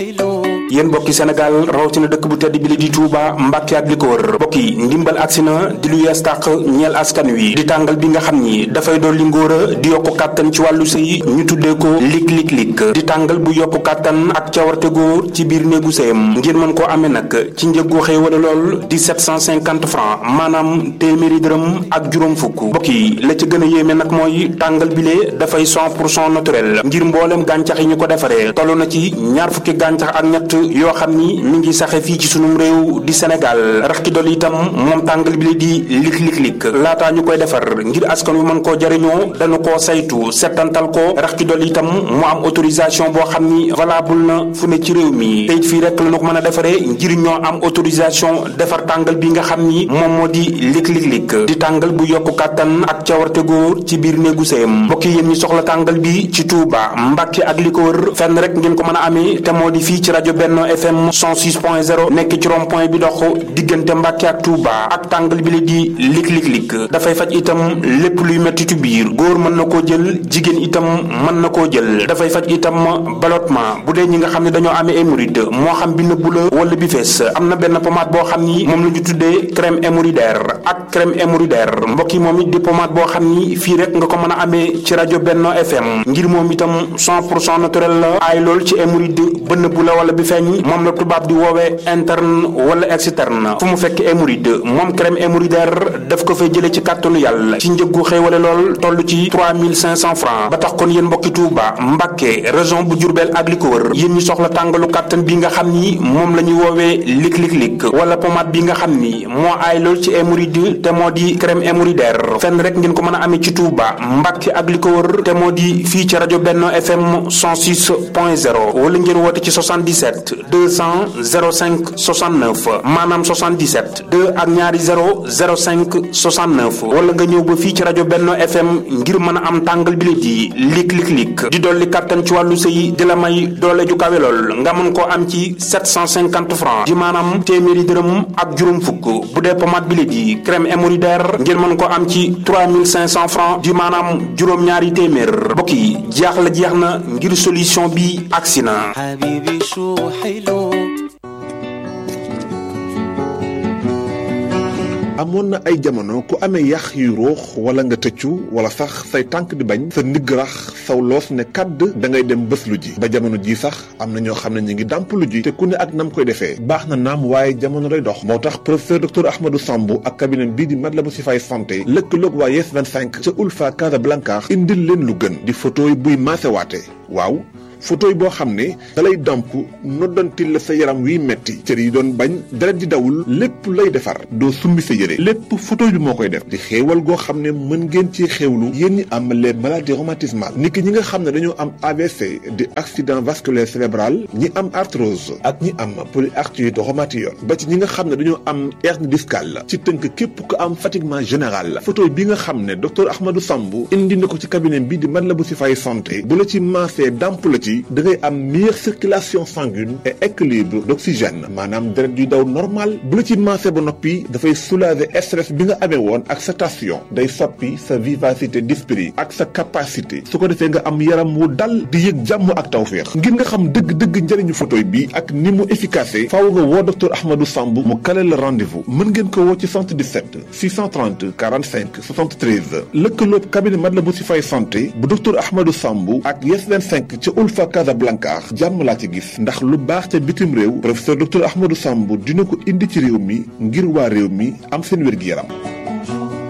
yéen mbokki Sénégal rawatina dëkk bu tedd bi li di Touba Mbàkke ak li ko wër mbokk yi ndimbal agsi na di lu yees tàq ñeel askan wi di tàngal bi nga xam ni dafay dolli ngóor a di yokku kàttan ci wàllu sëy ñu tuddee ko lig lig lig di tàngal bu yokku kàttan ak cawarte góor ci biir néegu sëyam ngeen mën koo amee nag ci njëg gu xéewale lool di 750 francs maanaam téeméeri dërëm ak juróom fukk mbokk yi la ci gën a yéeme nag mooy tàngal bile dafay 100 pour cent naturel ngir mboolem gàncax yi ñu ko defaree toll na ci ñaar fukki gàncax ak ñett yoo xam ni mi ngi saxe fii ci sunum réew di Sénégal rax ci dolli itam moom tàngal bi la di lik lik lik laataa ñu koy defar ngir askan wi mën koo jariñoo dañu koo saytu settantal ko rax ci dolli itam mu am autorisation boo xam ni valable na fu ne ci réew mi te it fii rek la ñu ko mën a defaree ngir ñoo am autorisation defar tàngal bi nga xam ni moom moo di lik lik lik di tàngal bu yokku kàttan ak cawarte góor ci biir néegu sëyam mbokk yéen ñi soxla tàngal bi ci Touba Mbàkke ak li ko wër fenn rek ngeen ko mën a amee te moo di fii ci rajo Benno FM 106.0 nekk ci rond point bi dox diggante Mbàkke ak Touba ak tàngal bi la di lik lik lik dafay faj itam lépp luy mettitu biir góor mën na koo jël jigéen itam mën na koo jël dafay faj itam ballottement bu dee ñi nga xam ne dañoo amee hémorroïde moo xam bi nëbbu la wala bi fees am na benn pommade boo xam ni moom la ñu tuddee crème hémorroïdaire ak crème hémorroïdaire mbokk yi moom it di pommade boo xam ni fii rek nga ko mën a amee ci rajo Benno FM ngir moom itam 100 pour cent naturel la aay lool ci hémorroïde ba nëbbu la wala bi feeñ moom la tubaab di woowee interne wala externe fu mu fekk hémorroïde moom crème hémorroïdaire daf ko fay jëlee ci kàttanu yàlla ci njëggu xéewale lool toll ci 3500 francs ba tax kon yéen mbokki Touba Mbàkke région bu Jurbel ak li ko wër yéen ñi soxla tàngalu kàttan bi nga xam ni moom la ñuy woowee lik lik lik wala pommade bi nga xam ni moo aay lool ci hémorroïde te moo di crème hémorroïdaire fenn rek ngeen ko mën a amee ci Touba Mbàkke ak li ko wër te moo di fii ci rajo Benno FM 106.0 wala ngeen woote ci 77 200 05 69 maanaam 77 2 ak ñaari 0 05 69 wala nga ñëw ba fii ci rajo Benno FM ngir mën a am tàngal bi la di lik lik lik di dolli kàttan ci wàllu sëy di la may doole ju kawe lool nga mën koo am ci 750 francs di maanaam téeméeri dërëm ak juróom fukk bu dee pommade bi la di crème hémorroïdaire ngeen mën koo am ci 3500 francs di maanaam juróom-ñaari téeméer mbokk yi jeex la jeex na ngir solution bi agsi na حبيبي شو حلو amoon na ay jamono ku amee yax yu ruux wala nga tëccu wala sax say tànk di bañ sa ndigg rax saw loos ne kàdd da ngay dem bés lu ji ba jamono ji sax am na ñoo xam ne ñu ngi dàmp lu ji te ku ne ak nam koy defee baax na naam waaye jamono day dox moo tax professeur docteur Ahmadou Sambou ak cabinet bii di Matlaboul Chifaay santé lëkkaloog waa Yes 25 ca Ulfa Casablanca indil leen lu gën di photo yi buy maasewaate waaw photo yi boo xam ne dalay damp noddantil la sa yaram wiy metti cër yi doon bañ deret di dawul lépp lay defar doo summi sa yére lépp photo bi moo koy def di xéewal goo xam ne mën ngeen ci xéewlu yéen ñi am les maladies rhumatismales niki ñi nga xam ne dañoo am AVC di accident vasculaire cérébral ñi am arthrose ak ñi am polyarthrite rhumatoïde ba ci ñi nga xam ne dañoo am hernie discale ci tënk képp ku am fatiguement général photo bi nga xam ne docteur Ahmadou Sambou indi na ko ci cabinet bi di Matlaboul Chifaay santé bu la ci maasee damp la ci da ngay am meilleure circulation sanguine et équilibre d'oxygène maanaam deret yuy daw normal bu la ci maasee ba noppi dafay soulager stress bi nga amee woon ak sa tension day soppi sa vivacité d'esprit ak sa capacité su ko defee nga am yaram wu dal di yëg jàmm ak tawféex ngir nga xam dëgg-dëgg njëriñu photoy bi ak ni mu efficace faaw nga woo docteur Ahmadou Sambou mu kale la rendez-vous mën ngeen ko woo ci 77 630 45 73 lëkkaloob cabinet Matlaboul Chifaay santé bu docteur Ahmadou Sambou ak Yes 25 ca Ulfa Casablanca jàmm laa ci gis ndax lu baax ca bitim réew professeur docteur Ahmadou Sambou dina ko indi ci réew mi ngir waa réew mi am seen wér-gi-yaram